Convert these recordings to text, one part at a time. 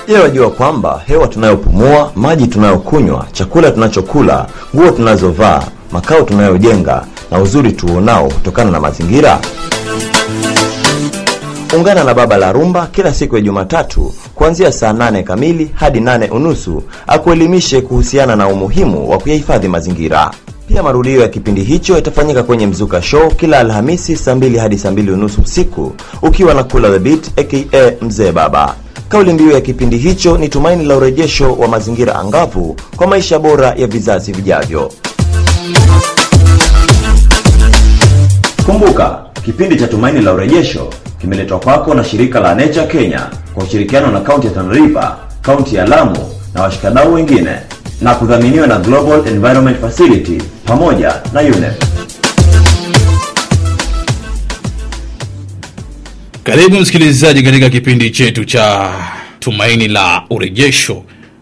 Je, wajua kwamba hewa tunayopumua, maji tunayokunywa, chakula tunachokula, nguo tunazovaa, makao tunayojenga na uzuri tuonao hutokana na mazingira? Ungana na Baba la Rumba kila siku ya Jumatatu kuanzia saa nane kamili hadi nane unusu akuelimishe kuhusiana na umuhimu wa kuyahifadhi mazingira. Pia marudio ya kipindi hicho yatafanyika kwenye Mzuka Show kila Alhamisi saa mbili hadi saa mbili unusu usiku ukiwa na Kula the Beat aka Mzee Baba. Kauli mbiu ya kipindi hicho ni tumaini la urejesho wa mazingira angavu kwa maisha bora ya vizazi vijavyo. Kumbuka, kipindi cha Tumaini la Urejesho kimeletwa kwako na shirika la Nature Kenya kwa ushirikiano na kaunti ya Tana River, kaunti ya Lamu na washikadau wengine na kudhaminiwa na Global Environment Facility pamoja na UNEP. Karibu msikilizaji katika kipindi chetu cha Tumaini la Urejesho,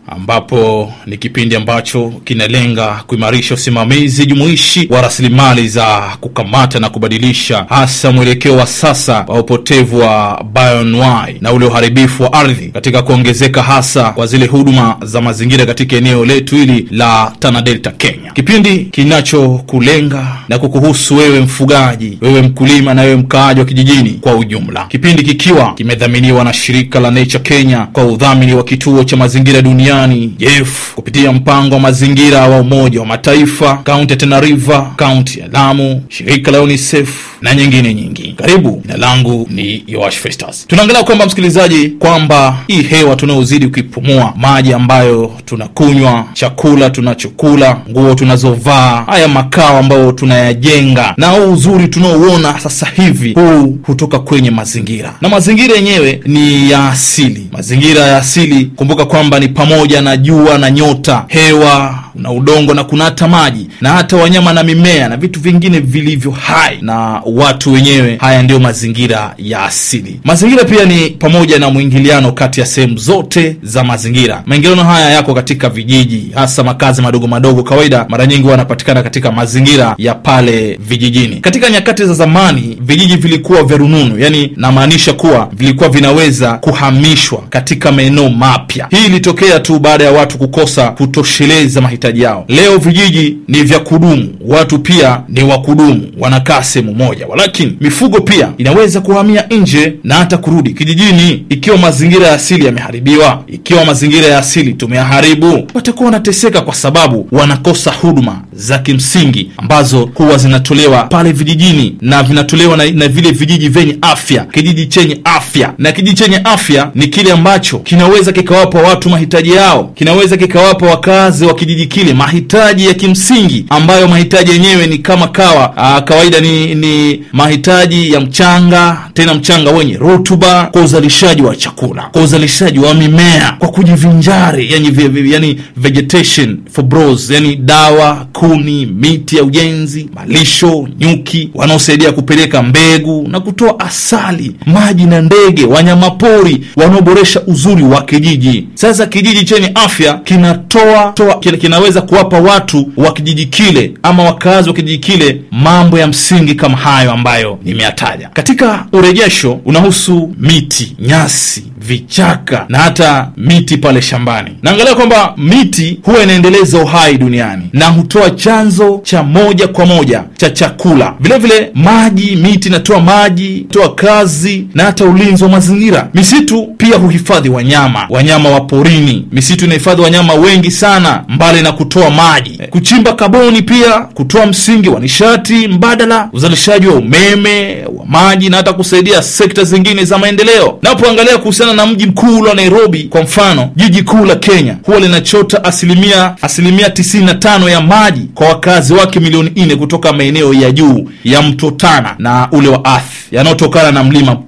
ambapo ni kipindi ambacho kinalenga kuimarisha usimamizi jumuishi wa rasilimali za kukamata na kubadilisha, hasa mwelekeo wa sasa wa upotevu wa bioanuwai na ule uharibifu wa ardhi katika kuongezeka hasa kwa zile huduma za mazingira katika eneo letu hili la Tana Delta, Kenya. Kipindi kinachokulenga na kukuhusu wewe mfugaji, wewe mkulima na wewe mkaaji wa kijijini kwa ujumla. Kipindi kikiwa kimedhaminiwa na shirika la Nature Kenya kwa udhamini wa kituo cha mazingira duniani JEF kupitia mpango wa mazingira wa Umoja wa Mataifa, kaunti ya Tana River, kaunti ya Lamu, shirika la UNICEF na nyingine nyingi. Karibu, jina langu ni Yoash Festus. Tunaangalia kwamba msikilizaji, kwamba hii hewa tunaozidi kuipumua, maji ambayo tunakunywa, chakula tunachokula, nguo tunazovaa, haya makao ambayo tunayajenga na huu uzuri tunaouona sasa hivi, huu hutoka kwenye mazingira, na mazingira yenyewe ni ya asili. Mazingira ya asili, kumbuka kwamba ni pamoja na jua na nyota, hewa na udongo na kuna hata maji na hata wanyama na mimea na vitu vingine vilivyo hai na watu wenyewe. Haya ndiyo mazingira ya asili. Mazingira pia ni pamoja na mwingiliano kati ya sehemu zote za mazingira. Maingiliano haya yako katika vijiji, hasa makazi madogo madogo, kawaida mara nyingi wanapatikana katika mazingira ya pale vijijini. Katika nyakati za zamani, vijiji vilikuwa vya rununu, yani namaanisha kuwa vilikuwa vinaweza kuhamishwa katika maeneo mapya. Hii ilitokea tu baada ya watu kukosa kutosheleza mahitaji yao. Leo vijiji ni vya kudumu, watu pia ni wa kudumu, wanakaa sehemu moja, walakini mifugo pia inaweza kuhamia nje na hata kurudi kijijini. Ikiwa mazingira ya asili yameharibiwa, ikiwa mazingira ya asili tumeyaharibu, watakuwa wanateseka kwa sababu wanakosa huduma za kimsingi ambazo huwa zinatolewa pale vijijini na vinatolewa na, na vile vijiji vyenye afya, kijiji chenye afya. Na kijiji chenye afya ni kile ambacho kinaweza kikawapa watu mahitaji yao, kinaweza kikawapa wakazi wa kijiji kile mahitaji ya kimsingi ambayo mahitaji yenyewe ni kama kawa aa, kawaida ni, ni mahitaji ya mchanga, tena mchanga wenye rutuba kwa uzalishaji wa chakula, kwa uzalishaji wa mimea, kwa kujivinjari, yani, yani vegetation for bros, yani dawa, kuni, miti ya ujenzi, malisho, nyuki wanaosaidia kupeleka mbegu na kutoa asali, maji na ndege, wanyamapori wanaoboresha uzuri wa kijiji. Sasa kijiji chenye afya kinatoa toa, kinaweza kuwapa watu wa kijiji kile ama wakazi wa kijiji kile mambo ya msingi kama hayo ambayo nimeyataja. Katika urejesho unahusu miti, nyasi, vichaka na hata miti pale shambani. Naangalia kwamba miti huwa inaendeleza uhai duniani na hutoa chanzo cha moja kwa moja cha chakula. Vilevile vile, maji, miti inatoa maji, toa kazi na hata ulinzi wa mazingira. Misitu pia huhifadhi wanyama, wanyama wa porini. Misitu inahifadhi wanyama wengi sana, mbali na kutoa maji, kuchimba kaboni, pia kutoa msingi wa nishati mbadala, uzalishaji wa umeme, wa maji na hata kusaidia sekta zingine za maendeleo. Napoangalia kuhusiana na mji mkuu wa Nairobi, kwa mfano, jiji kuu la Kenya huwa linachota asilimia asilimia 95 ya maji kwa wakazi wake milioni nne kutoka maeneo ya juu ya mto Tana na ule wa Athi yanayotokana na mlima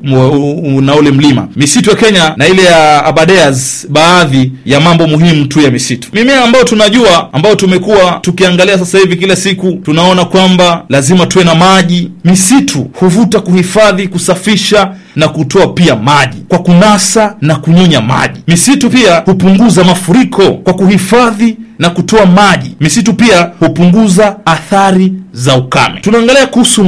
na ule mlima. Misitu ya Kenya na ile ya Aberdares, baadhi ya mambo muhimu tu ya misitu, mimea ambayo tunajua, ambayo tumekuwa tukiangalia sasa hivi kila siku, tunaona kwamba lazima tuwe na maji. Misitu huvuta, kuhifadhi, kusafisha na kutoa pia maji kwa kunasa na kunyonya maji. Misitu pia hupunguza mafuriko kwa kuhifadhi na kutoa maji. Misitu pia hupunguza athari za ukame. Tunaangalia kuhusu nguvu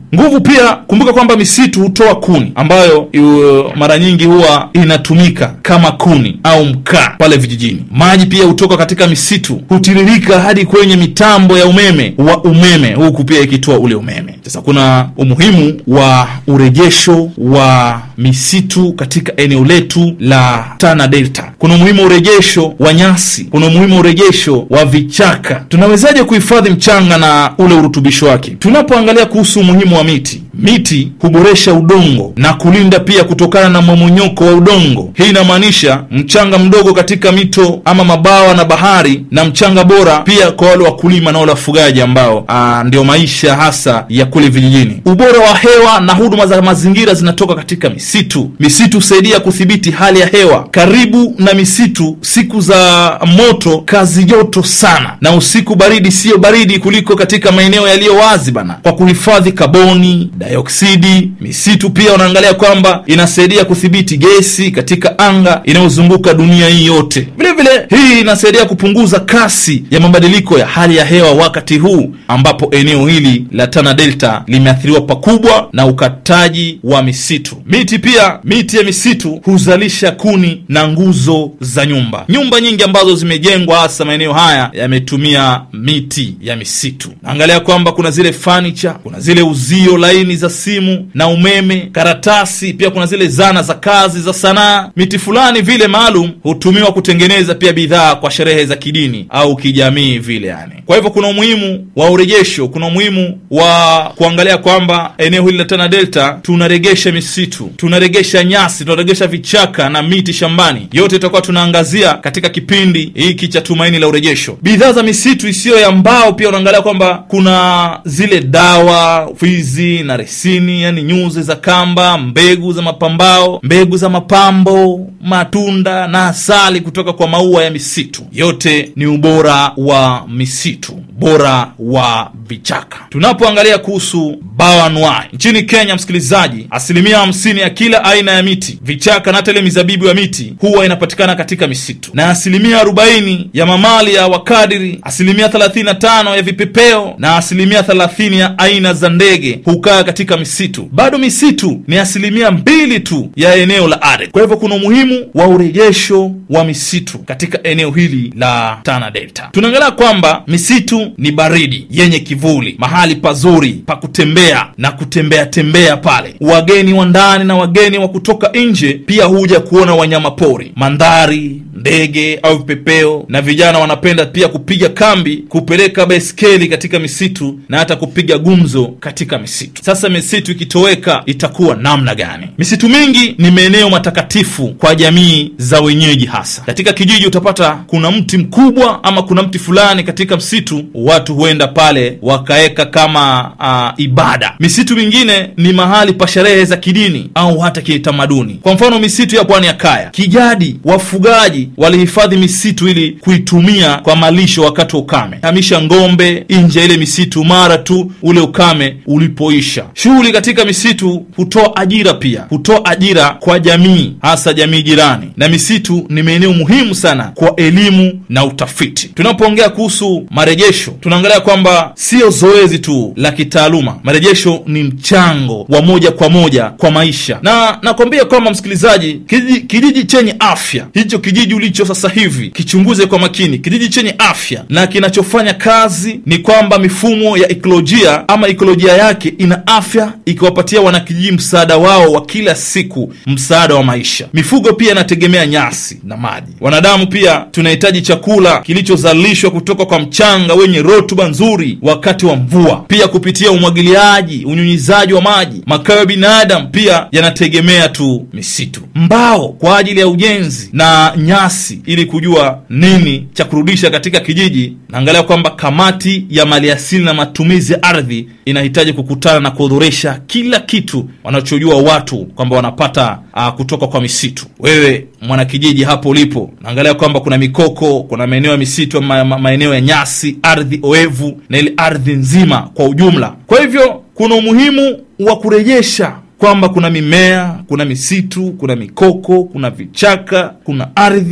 nguvu pia kumbuka kwamba misitu hutoa kuni ambayo uh, mara nyingi huwa inatumika kama kuni au mkaa pale vijijini maji pia hutoka katika misitu hutiririka hadi kwenye mitambo ya umeme wa umeme huku pia ikitoa ule umeme sasa kuna umuhimu wa urejesho wa misitu katika eneo letu la tana delta kuna umuhimu wa urejesho wa nyasi kuna umuhimu wa urejesho wa vichaka tunawezaje kuhifadhi mchanga na ule urutubisho wake tunapoangalia kuhusu umuhimu wa miti miti huboresha udongo na kulinda pia kutokana na mmomonyoko wa udongo hii inamaanisha mchanga mdogo katika mito ama mabawa na bahari na mchanga bora pia kwa wale wakulima na wale wafugaji ambao aa, ndio maisha hasa ya kule vijijini ubora wa hewa na huduma za mazingira zinatoka katika misitu misitu husaidia kudhibiti hali ya hewa karibu na misitu siku za moto kazi joto sana na usiku baridi siyo baridi kuliko katika maeneo yaliyo wazi bana kwa kuhifadhi kaboni dioksidi misitu pia unaangalia kwamba inasaidia kudhibiti gesi katika anga inayozunguka dunia hii yote vile vile hii inasaidia kupunguza kasi ya mabadiliko ya hali ya hewa wakati huu ambapo eneo hili la tana delta limeathiriwa pakubwa na ukataji wa misitu miti pia miti ya misitu huzalisha kuni na nguzo za nyumba nyumba nyingi ambazo zimejengwa hasa maeneo haya yametumia miti ya misitu naangalia kwamba kuna zile fanicha kuna zile uzio laini za simu na umeme karatasi pia kuna zile zana za kazi za sanaa miti fulani vile maalum hutumiwa kutengeneza pia bidhaa kwa sherehe za kidini au kijamii vile yani kwa hivyo kuna umuhimu wa urejesho kuna umuhimu wa kuangalia kwamba eneo hili la tana delta tunaregesha misitu tunaregesha nyasi tunaregesha vichaka na miti shambani yote tutakuwa tunaangazia katika kipindi hiki cha tumaini la urejesho bidhaa za misitu isiyo ya mbao pia unaangalia kwamba kuna zile dawa fizi na resini yani nyuzi za kamba mbegu za mapambao mbegu za mapambo matunda na asali kutoka kwa maua ya misitu yote ni ubora wa misitu bora wa vichaka tunapoangalia kuhusu bawanwai nchini kenya msikilizaji asilimia hamsini ya kila aina ya miti vichaka na hata ile mizabibu ya miti huwa inapatikana katika misitu na asilimia arobaini ya mamali ya wakadiri asilimia 35 ya vipepeo na asilimia 30 ya aina za ndege hukaa katika misitu bado misitu ni asilimia mbili tu ya eneo la ardhi kwa hivyo kuna umuhimu wa urejesho wa misitu katika eneo hili la tana delta tunaangalia kwamba misitu ni baridi yenye kivuli mahali pazuri pa kutembea na kutembea tembea pale wageni wa ndani na wageni wa kutoka nje pia huja kuona wanyama pori mandhari ndege au vipepeo na vijana wanapenda pia kupiga kambi kupeleka baiskeli katika misitu na hata kupiga gumzo katika misitu sasa misitu ikitoweka itakuwa namna gani misitu mingi ni maeneo matakatifu kwa jamii za wenyeji hasa katika kijiji utapata kuna mti mkubwa ama kuna mti fulani katika msitu watu huenda pale wakaeka kama uh, ibada misitu mingine ni mahali pa sherehe za kidini au hata kitamaduni kwa mfano misitu ya pwani ya kaya kijadi wafugaji walihifadhi misitu ili kuitumia kwa malisho wakati wa ukame hamisha ngombe nje ya ile misitu mara tu ule ukame ulipoisha shughuli katika misitu hutoa ajira pia hutoa ajira kwa jamii hasa jamii jirani na misitu ni maeneo muhimu sana kwa elimu na utafiti tunapoongea kuhusu marejesho tunaangalia kwamba sio zoezi tu la kitaaluma marejesho ni mchango wa moja kwa moja kwa maisha na nakwambia kwamba msikilizaji kijiji, kijiji chenye afya hicho kijiji ulicho sasa hivi kichunguze kwa makini kijiji chenye afya na kinachofanya kazi ni kwamba mifumo ya ikolojia ama ikolojia yake ina afya ikiwapatia wanakijiji msaada wao wa kila siku msaada wa maisha mifugo pia inategemea nyasi na maji wanadamu pia tunahitaji chakula kilichozalishwa kutoka kwa mchanga wenye rutuba nzuri wakati wa mvua pia kupitia umwagiliaji unyunyizaji wa maji makao ya binadamu pia yanategemea tu misitu mbao kwa ajili ya ujenzi na nyasi ili kujua nini cha kurudisha katika kijiji naangalia kwamba kamati ya maliasili na matumizi ya ardhi inahitaji kukutana na kuhudhurisha kila kitu wanachojua watu kwamba wanapata uh, kutoka kwa misitu wewe mwanakijiji hapo ulipo naangalia kwamba kuna mikoko kuna maeneo ya misitu ma, ma, maeneo ya nyasi ardhi oevu na ile ardhi nzima kwa ujumla kwa hivyo kuna umuhimu wa kurejesha kwamba kuna mimea kuna misitu kuna mikoko kuna vichaka kuna ardhi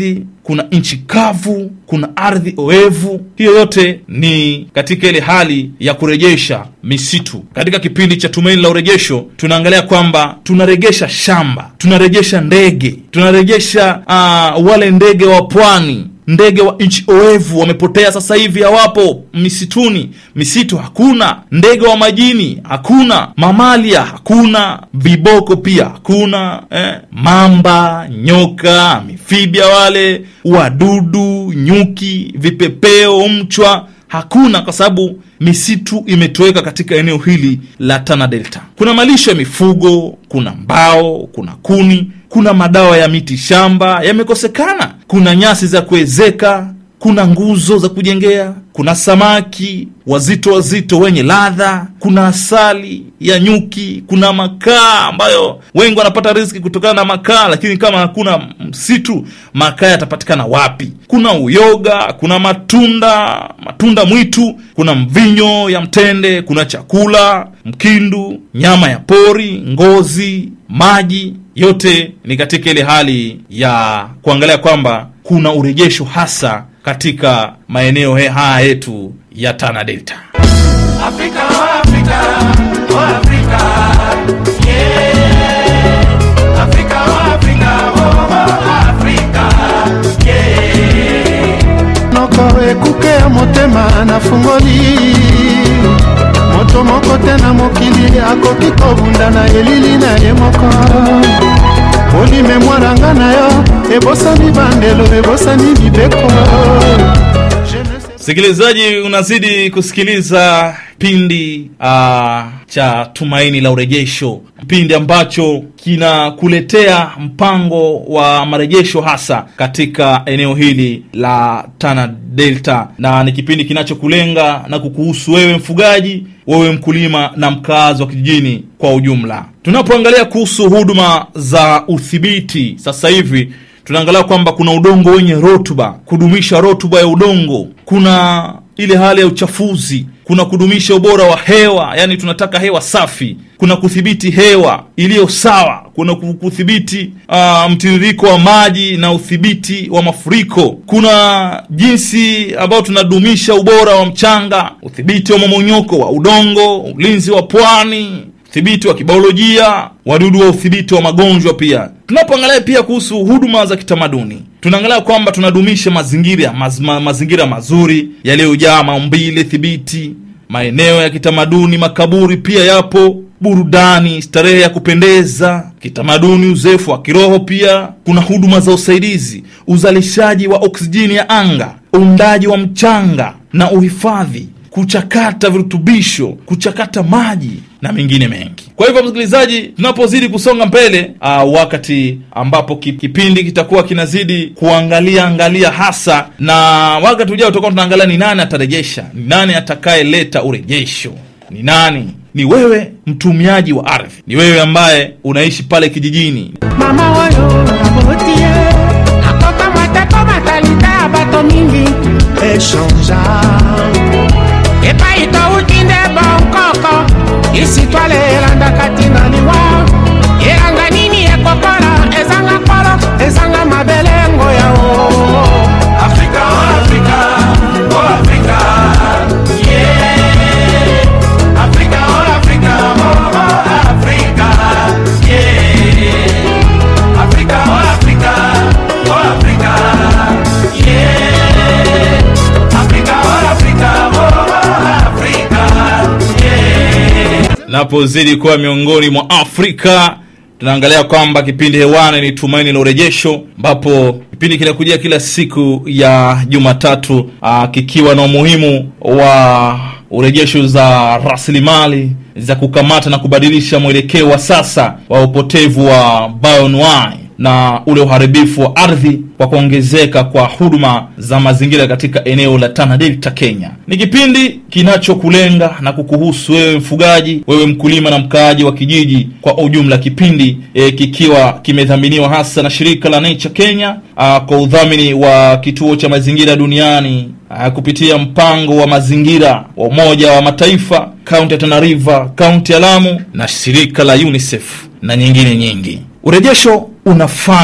kuna nchi kavu, kuna ardhi oevu. Hiyo yote ni katika ile hali ya kurejesha misitu. Katika kipindi cha Tumaini la Urejesho tunaangalia kwamba tunarejesha shamba, tunarejesha ndege, tunarejesha uh, wale ndege wa pwani ndege wa nchi oevu wamepotea, sasa hivi hawapo misituni. Misitu hakuna, ndege wa majini hakuna, mamalia hakuna, viboko pia hakuna eh, mamba, nyoka, mifibia, wale wadudu, nyuki, vipepeo, mchwa hakuna, kwa sababu misitu imetoweka katika eneo hili la Tana Delta. Kuna malisho ya mifugo, kuna mbao, kuna kuni, kuna madawa ya miti shamba yamekosekana, kuna nyasi za kuezeka, kuna nguzo za kujengea, kuna samaki wazito wazito wenye ladha, kuna asali ya nyuki, kuna makaa ambayo wengi wanapata riziki kutokana na makaa, lakini kama hakuna msitu, makaa yatapatikana wapi? Kuna uyoga, kuna matunda, matunda mwitu, kuna mvinyo ya mtende, kuna chakula, mkindu, nyama ya pori, ngozi, maji. Yote ni katika ile hali ya kuangalia kwamba kuna urejesho hasa katika maeneo haya yetu ya Tana Delta. Afrika, Afrika, Afrika, yeah. Afrika, Afrika, Afrika, yeah. noko ekuke ya motema nafungoli moto moko te na mokili akoki kobunda na elili na ye moko olime mwananga na yo ebosani bandelo ebosani mibeko Je ne sais- Msikilizaji, unazidi kusikiliza kipindi uh, cha Tumaini la Urejesho, kipindi ambacho kinakuletea mpango wa marejesho hasa katika eneo hili la Tana Delta, na ni kipindi kinachokulenga na kukuhusu wewe mfugaji, wewe mkulima na mkaazi wa kijijini kwa ujumla. Tunapoangalia kuhusu huduma za udhibiti sasa hivi tunaangalia kwamba kuna udongo wenye rutuba, kudumisha rutuba ya udongo. Kuna ile hali ya uchafuzi, kuna kudumisha ubora wa hewa, yani tunataka hewa safi. Kuna kudhibiti hewa iliyo sawa, kuna ku- kudhibiti uh, mtiririko wa maji na udhibiti wa mafuriko. Kuna jinsi ambayo tunadumisha ubora wa mchanga, udhibiti wa momonyoko wa udongo, ulinzi wa pwani udhibiti wa kibiolojia, wadudu wa udhibiti wa magonjwa. Pia tunapoangalia pia kuhusu huduma za kitamaduni, tunaangalia kwamba tunadumisha mazingira maz, ma, mazingira mazuri yaliyojaa maumbile thibiti, maeneo ya kitamaduni, makaburi pia yapo, burudani, starehe ya kupendeza kitamaduni, uzefu wa kiroho. Pia kuna huduma za usaidizi, uzalishaji wa oksijeni ya anga, uundaji wa mchanga na uhifadhi kuchakata virutubisho, kuchakata maji na mengine mengi. Kwa hivyo, msikilizaji, tunapozidi kusonga mbele, uh, wakati ambapo ki- kipindi kitakuwa kinazidi kuangalia angalia hasa, na wakati ujao tutakuwa tunaangalia ni nani atarejesha, ni nani atakayeleta urejesho, ni nani? Ni wewe mtumiaji wa ardhi, ni wewe ambaye unaishi pale kijijini, mama oyo aboti ye akokamata komatalita ya bato mingi echangeant epai touti nde bonkoko isi twale elandaka ntina liwa elanga nini ekokola ezanga nkolo ezanga mabelengo yao afrika oh afrika oh afrika yeah. afrika oh afrika oh, oh afrika yeah. afrika oh afrika oh afrika yeah. afrika oh afrika oh, oh afrika yeah. napozidi kuwa miongoni mwa Afrika. Tunaangalia kwamba kipindi hewani ni Tumaini la Urejesho, ambapo kipindi kinakujia kila siku ya Jumatatu, aa, kikiwa na umuhimu wa urejesho za rasilimali za kukamata na kubadilisha mwelekeo wa sasa wa upotevu wa bioanuwai na ule uharibifu wa ardhi kwa kuongezeka kwa huduma za mazingira katika eneo la Tana Delta, Kenya. Ni kipindi kinachokulenga na kukuhusu wewe mfugaji, wewe mkulima na mkaaji wa kijiji kwa ujumla. Kipindi e, kikiwa kimedhaminiwa hasa na shirika la Nature Kenya a, kwa udhamini wa kituo cha mazingira duniani a, kupitia mpango wa mazingira wa Umoja wa Mataifa, kaunti ya Tana River, kaunti ya Lamu na shirika la UNICEF na nyingine nyingi. Urejesho unafanywa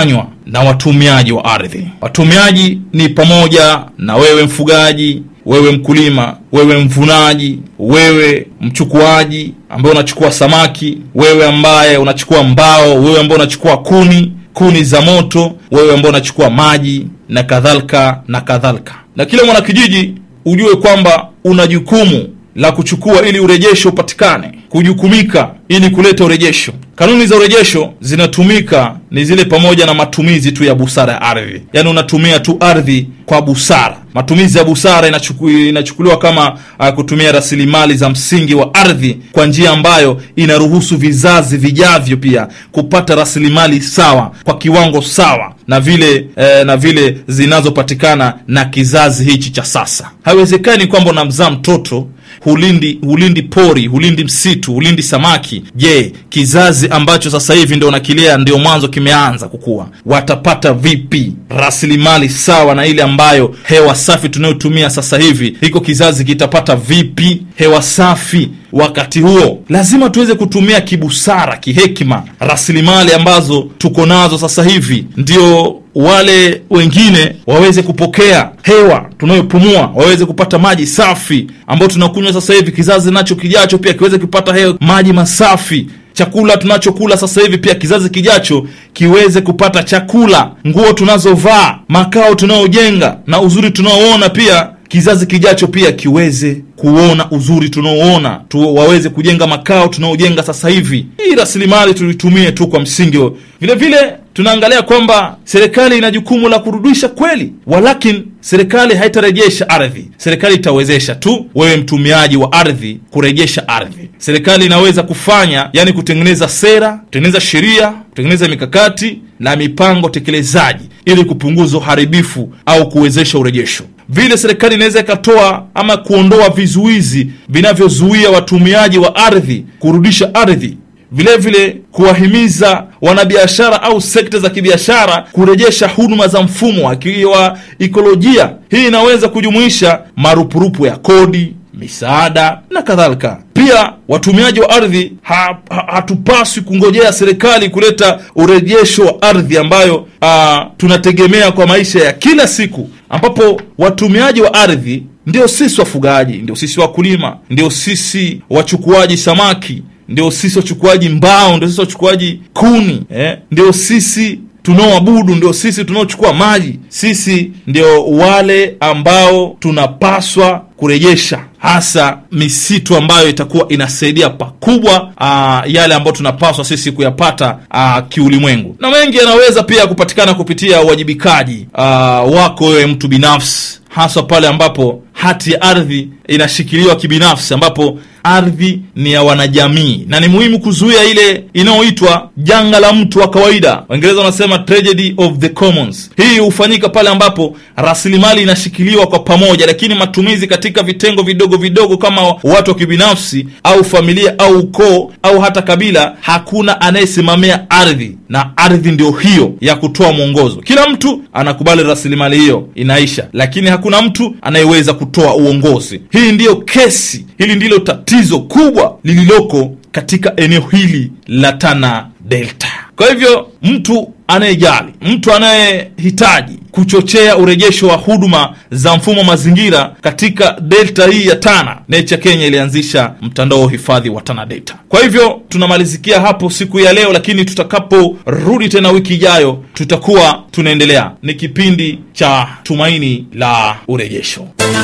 na watumiaji wa ardhi. Watumiaji ni pamoja na wewe mfugaji, wewe mkulima, wewe mvunaji, wewe mchukuaji ambaye unachukua samaki, wewe ambaye unachukua mbao, wewe ambaye unachukua kuni kuni za moto, wewe ambao unachukua maji na kadhalika na kadhalika. Na kila mwanakijiji ujue kwamba una jukumu la kuchukua ili urejesho upatikane, kujukumika ili kuleta urejesho. Kanuni za urejesho zinatumika ni zile pamoja na matumizi tu ya busara ya ardhi, yaani unatumia tu ardhi kwa busara. Matumizi ya busara inachuku, inachukuliwa kama uh, kutumia rasilimali za msingi wa ardhi kwa njia ambayo inaruhusu vizazi vijavyo pia kupata rasilimali sawa kwa kiwango sawa na vile eh, na vile zinazopatikana na kizazi hichi cha sasa. Haiwezekani kwamba unamzaa mtoto hulindi hulindi pori hulindi msitu hulindi samaki. Je, kizazi ambacho sasa hivi ndio nakilea ndio mwanzo kimeanza kukua, watapata vipi rasilimali sawa na ile ambayo hewa safi tunayotumia sasa hivi? Hiko kizazi kitapata vipi hewa safi? Wakati huo lazima tuweze kutumia kibusara, kihekima rasilimali ambazo tuko nazo sasa hivi, ndio wale wengine waweze kupokea hewa tunayopumua, waweze kupata maji safi ambayo tunakunywa sasa hivi. Kizazi nacho kijacho pia kiweze kupata hewa, maji masafi. Chakula tunachokula sasa hivi pia kizazi kijacho kiweze kupata chakula. Nguo tunazovaa, makao tunayojenga na uzuri tunaoona pia kizazi kijacho pia kiweze kuona uzuri tunaoona tu, waweze kujenga makao tunaojenga sasa hivi. Hii rasilimali tulitumie tu kwa msingi. Vile vile tunaangalia kwamba serikali ina jukumu la kurudisha kweli, walakin serikali haitarejesha ardhi. Serikali itawezesha tu wewe mtumiaji wa ardhi kurejesha ardhi. Serikali inaweza kufanya, yani kutengeneza sera, kutengeneza sheria, kutengeneza mikakati na mipango tekelezaji ili kupunguza uharibifu au kuwezesha urejesho. Vile serikali inaweza ikatoa ama kuondoa vizuizi vinavyozuia watumiaji wa ardhi kurudisha ardhi vilevile kuwahimiza wanabiashara au sekta za kibiashara kurejesha huduma za mfumo wa ikolojia. Hii inaweza kujumuisha marupurupu ya kodi, misaada na kadhalika. Pia watumiaji wa ardhi ha, ha, hatupaswi kungojea serikali kuleta urejesho wa ardhi ambayo a, tunategemea kwa maisha ya kila siku, ambapo watumiaji wa ardhi ndio sisi wafugaji, ndio sisi wakulima, ndio sisi wachukuaji samaki ndio sisi wachukuaji mbao, ndio sisi wachukuaji kuni eh? Ndio sisi tunaoabudu, ndio sisi tunaochukua maji. Sisi ndio wale ambao tunapaswa kurejesha hasa misitu ambayo itakuwa inasaidia pakubwa aa, yale ambayo tunapaswa sisi kuyapata aa, kiulimwengu, na mengi yanaweza pia kupatikana kupitia uwajibikaji aa, wako wewe mtu binafsi, hasa pale ambapo hati ya ardhi inashikiliwa kibinafsi, ambapo ardhi ni ya wanajamii, na ni muhimu kuzuia ile inayoitwa janga la mtu wa kawaida. Waingereza wanasema tragedy of the commons. Hii hufanyika pale ambapo rasilimali inashikiliwa kwa pamoja, lakini matumizi katika vitengo vidogo vidogo kama watu wa kibinafsi au familia au ukoo au hata kabila, hakuna anayesimamia ardhi, na ardhi ndio hiyo ya kutoa mwongozo. Kila mtu anakubali rasilimali hiyo inaisha, lakini hakuna mtu anayeweza kutoa uongozi. Hii ndiyo kesi, hili ndilo tatizo kubwa lililoko katika eneo hili la Tana Delta. Kwa hivyo mtu anayejali, mtu anayehitaji kuchochea urejesho wa huduma za mfumo wa mazingira katika delta hii ya Tana, Nature Kenya ilianzisha mtandao wa hifadhi wa Tana Delta. Kwa hivyo tunamalizikia hapo siku ya leo, lakini tutakaporudi tena wiki ijayo tutakuwa tunaendelea. Ni kipindi cha Tumaini la Urejesho.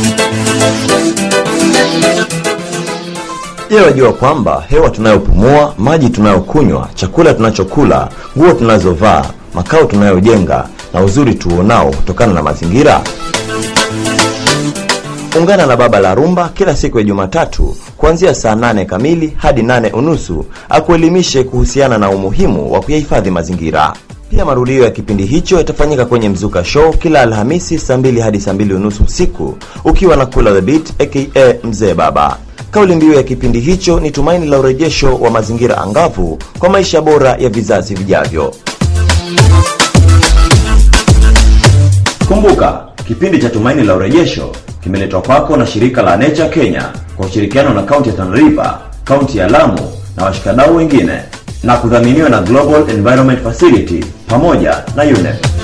Je, wajua kwamba hewa tunayopumua, maji tunayokunywa, chakula tunachokula, nguo tunazovaa, makao tunayojenga na uzuri tuonao kutokana na mazingira? Ungana na Baba la Rumba kila siku ya Jumatatu kuanzia saa nane kamili hadi nane unusu akuelimishe kuhusiana na umuhimu wa kuyahifadhi mazingira. Pia marudio ya kipindi hicho yatafanyika kwenye Mzuka Show kila Alhamisi saa mbili hadi saa mbili unusu usiku ukiwa na Kula the Beat aka Mzee Baba. Kauli mbiu ya kipindi hicho ni tumaini la urejesho wa mazingira angavu kwa maisha bora ya vizazi vijavyo. Kumbuka, kipindi cha tumaini la urejesho kimeletwa kwako na shirika la Nature Kenya kwa ushirikiano na kaunti ya Tana River, kaunti ya Lamu na washikadau wengine na kudhaminiwa na Global Environment Facility pamoja na UNEP.